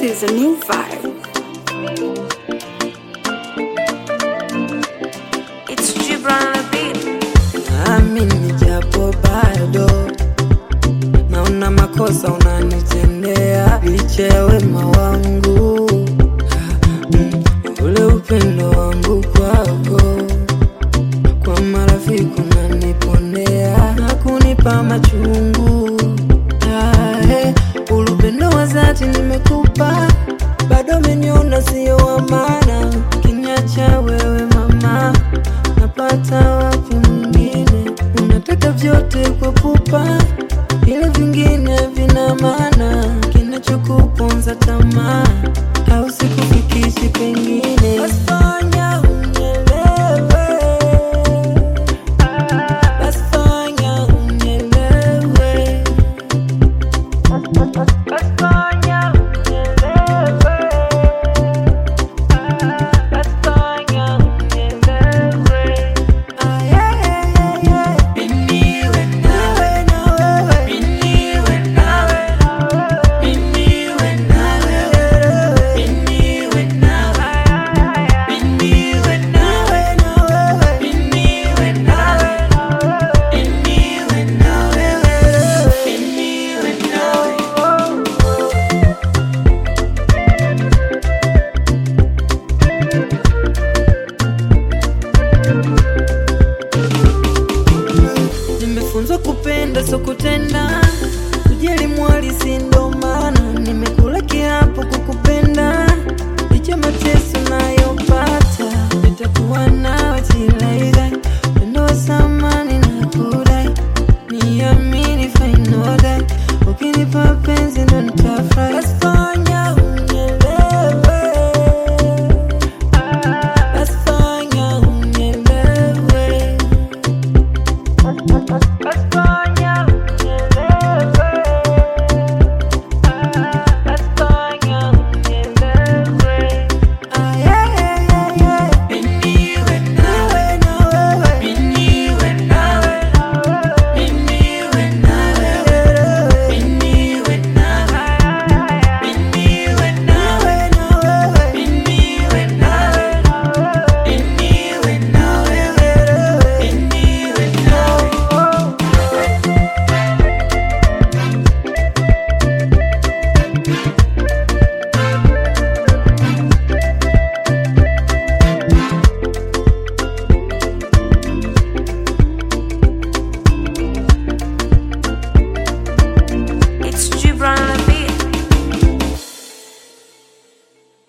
is a new vibe. It's Gibran on a beat. Naamini japo bado naona makosa unanitendea, licha ya wema wangu Mm, ule upendo wangu kwako, kwa marafiki unaniponea na kunipa machungu. Ah, eh, ule upendo wa dhati nimekupa, bado umeniona sio wa maana, kiniacha wewe mama napata wapi mwingine? Unataka vyote kwa pupa, ile vingine vina maana, kinachokuponza tamaa au sikufikishi pengine. Basi fanya unielewe, basi fanya unielewe, basi fanya unielewe, basi fanya unielewe. Ah, yeah, yeah, yeah, yeah. Nawe na wewe. Nawe na wewe. Nawe na wewe. Nimefunzwa kupenda so kutenda, kujali mwali si ndo maana nimekula kiapo kukupenda, licha mateso nayopata, nitakuwa nawe tilaidai pendo wa samani na kudai, niamini fainodai, ukinipa penzi ndo nitafurahi.